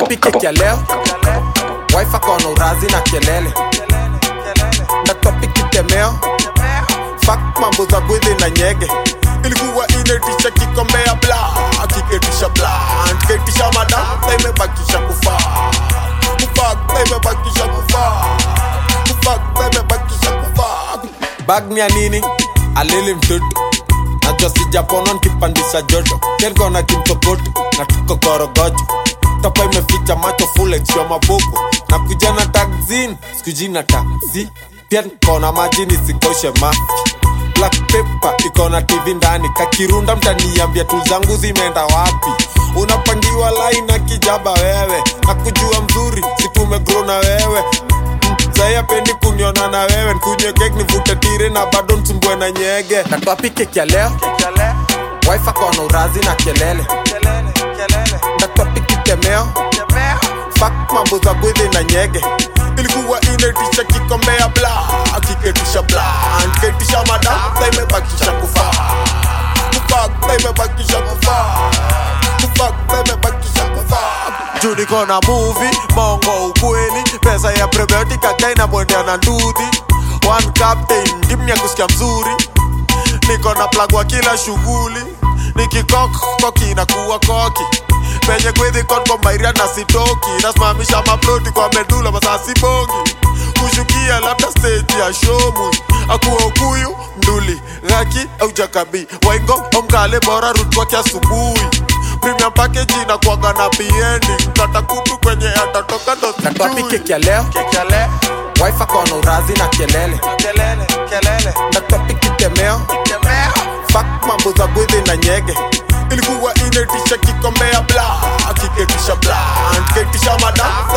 topic ya leo wife akona urazi na kelele na topic itemeo fak mambo za bwidhi na nyege ilikuwa inetisha kikombea bla kiketisha bla ketisha madam na imebakisha kufaa kufak na imebakisha kufaa kufak na imebakisha kufaa bag ni ya nini alili mtoto najua sijapona nkipandisha joto kelkona kimtokoto na tuko korogocho topa imeficha macho fulexwa mabuku na kuja na taxin sikujina taxi pia nkona maji nisikoshe mafi black paper ikona tv ndani kakirunda mtaniambia tu zangu zimeenda wapi unapangiwa lai na kijaba wewe na kujua mzuri situmegro na wewe saya pendi kuniona na wewe nkunywe kek nivute tire na bado nsumbue na nyege natwapi keki ya leo wife akona urazi na kelele natwapi kitemeo fak mambo za bwidhi na nyege ilikuwa inetisha kikombea bla kiketisha bla nketisha madam sa imebakisha kufaa kufak sa imebakisha kufaa kufak sa imebakisha kufaa juu niko na muvi mongo ukweli pesa ya prebiotic akaina mwendea na ndudhi one captain ndimya kusikia mzuri niko na plug wa kila shughuli nikikok koki inakuwa koki penye kwidhi konko mairia na sitoki nasimamisha maploti kwa medula masasi bongi kushukia labda stage ya shomu akuwa ukuyu mduli ghaki au jakabi waingo omkale bora rutwaki asubuhi premium package inakuwaga na biendi mkata kutu kwenye atatoka ndo natwapi keki ya leo wife akona urazi na kelele natwapi kitemeo fak mambo za bwidhi na nyege ilikuwa inetisha kikombea bla kiketisha bla ketisha madam